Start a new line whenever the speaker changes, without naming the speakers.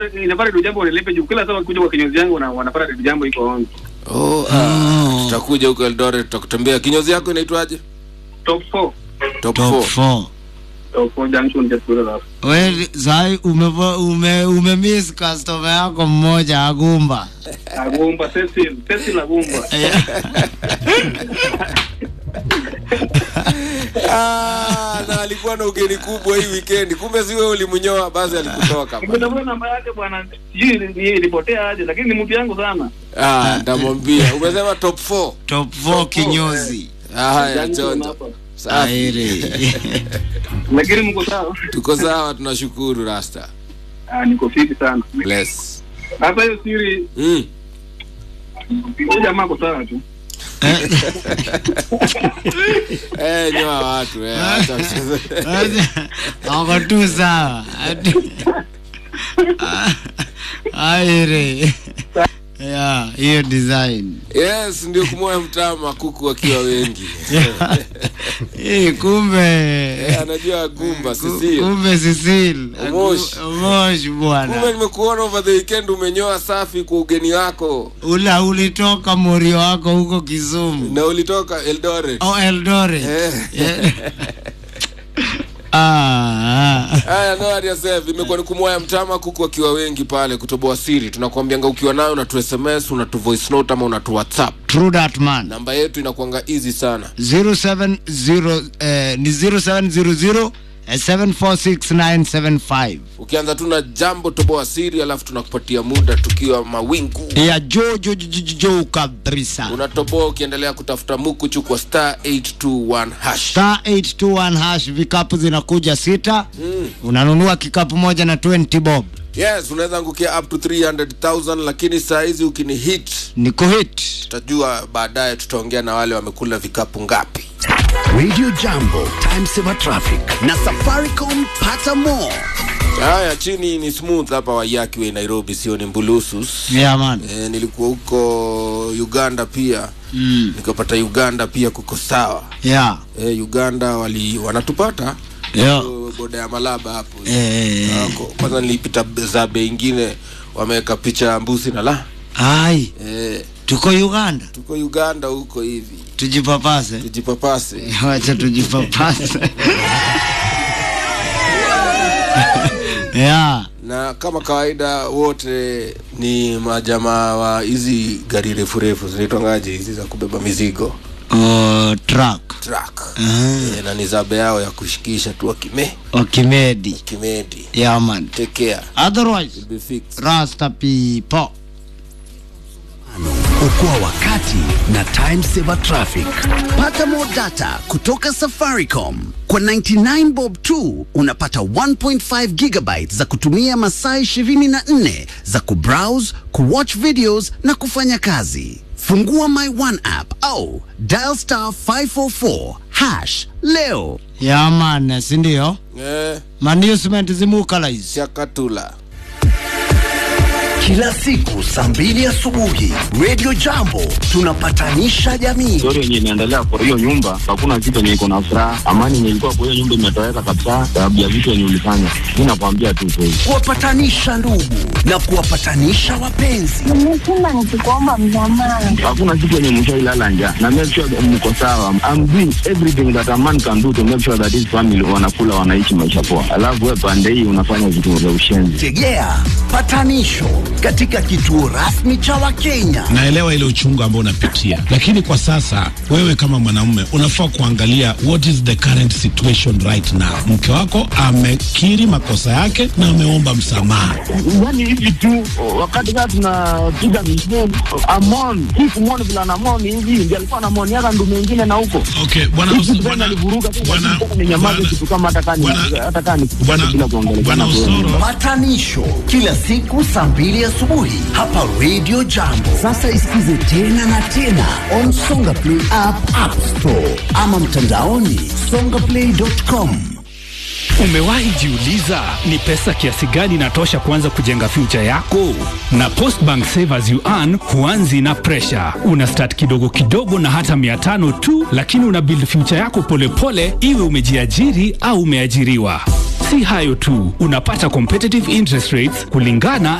inapata redio jambo wanilipe juu kila saa wakikuja kwa kinyozi yangu na wanapata redio jambo iko on
Oh, ah, tutakuja huko Eldoret tutakutembea. Kinyozi yako inaitwaje?
top 4
Top
top
4.
4
top 4 junction just below that
we sai ume, ume, ume miss customer yako mmoja agumba
agumba Cecil Cecil agumba
Ah, na alikuwa na ugeni kubwa hii weekend. Kumbe si wewe ulimnyoa basi alikutoka. bwana.
nimetafuta namba yake bwana sijui ili- ilipotea aje lakini ni mtu yangu sana
Ah, ndamwambia. Umesema top 4.
top 4 kinyozi
Haya,
Junction
chonjo.
hapa.
Safi.
airi
lakini mko sawa
Tuko sawa, tunashukuru Rasta.
ah niko fiti sana
Bless.
hata hiyo siri
Mm.
huyu jamaa ako sawa tu
Eh, nyoa watu eh. acha mchezo.
ako tu sawa Ati- airi ya hiyo design
Yes, ndio kumoya mtama kuku wakiwa wengi.
hii kumbe
Eh, anajua gumba
Ku-
sisi.
kumbe Cecil
Omosh.
Omosh
Kumbe
bwana
nimekuona over the weekend umenyoa safi kwa ugeni wako
ula ulitoka morio wako huko Kisumu
na ulitoka Eldoret.
au Eldoret
Eh.
Yeah. ah, ah.
Haya, no aliasef imekuwa ni kumoya mtama kuku wakiwa wengi pale kutoboa siri. Tunakwambianga ukiwa nayo unatu SMS, unatu voice note ama unatu WhatsApp.
True that man
Namba yetu inakuanga easy sana.
070 eh, ni 0700 eh, 746975
Ukianza tu na jambo toboa siri, alafu tunakupatia muda tukiwa mawingu.
ya jo jo jo jo, jo kabisa
Unatoboa ukiendelea kutafuta mukuchu kwa star 821 hash.
star 821 hash vikapu zinakuja sita
Mm.
unanunua kikapu moja na 20 bob
Yes, unaweza angukia up to 300,000 lakini saa hizi ukini hit
ni kuhit
tutajua baadaye, tutaongea na wale wamekula vikapu ngapi.
Radio Jambo, Time Saver Traffic na Safaricom pata more.
Haya, chini ni smooth hapa Wayakiwe Nairobi, sio ni Mbulusus.
yeah, man
E, nilikuwa huko Uganda pia
mm.
nikapata Uganda pia kuko sawa.
yeah.
E, Uganda wali wanatupata
Yeah.
Huko boda ya Malaba hapo
Eh,
Wako. Kwanza nilipita zabe ingine wameweka picha ya mbuzi na la
ai
e,
tuko Uganda
tuko Uganda huko hivi
tujipapase
tujipapase.
wacha tujipapase yeah.
na kama kawaida wote ni majamaa wa hizi gari refu refu zinaitwangaje hizi za kubeba mizigo
uh, truck
truck
uh,
e, na ni zabe yao ya kushikisha tu wakime
okimedi
kimedi
yeah, man
take care
otherwise
be fixed
rasta people
Okoa wakati na Time Saver Traffic. Pata more data kutoka Safaricom. Kwa 99 bob tu unapata 1.5 gigabytes za kutumia masaa 24 za kubrowse, kuwatch videos na kufanya kazi. Fungua My One app au dial star 544 hash leo.
yeah, man sindio
eh,
management zimukalize
chakatula
Kila siku saa mbili asubuhi Radio Jambo tunapatanisha jamii.
story yenye inaendelea kwa hiyo nyumba, hakuna kitu yenye iko na furaha. Amani yenye ilikuwa kwa hiyo nyumba imetoweka kabisa, sababu ya vitu yenye ulifanya. Mi nakwambia tu kweli.
kuwapatanisha ndugu na kuwapatanisha wapenzi.
nimeshinda nikikuomba msamaha.
Hakuna kitu yenye mshailala njaa, na make sure that mko sawa. I'm doing everything that a man can do to make sure that his family wanakula, wanaishi maisha poa, alafu wewe pande hii unafanya vitu vya ushenzi.
Tegea patanisho katika kituo rasmi cha Wakenya.
naelewa ile uchungu ambao unapitia, lakini kwa sasa wewe kama mwanamume unafaa kuangalia what is the current situation right now. Mke wako amekiri makosa yake na ameomba msamaha.
Yani hivi tu wakati kaa tunapiga misheni amon hii kumwoni vile anamoni hivi ndio alikuwa anamoni yaka ndu mengine na huko
Okay, bwana
Kitu
Os-
gani
bwana
alivuruga tu,
bwana
lakini ninyamaze
bwana-
kitu kama hata kani
bwana-
hata kani
bwana
bila kuongelea
bwana Osoro
Patanisho kila siku saa mbili asubuhi hapa Radio Jambo. Sasa isikize tena na tena on Songa Play app, App Store ama mtandaoni songaplay.com.
Umewahi jiuliza ni pesa kiasi gani inatosha kuanza kujenga future yako? Na Postbank Savers You Earn huanzi na pressure. Una start kidogo kidogo na hata mia tano tu, lakini una build future yako polepole, iwe umejiajiri au umeajiriwa. Si hayo tu, unapata competitive interest rates kulingana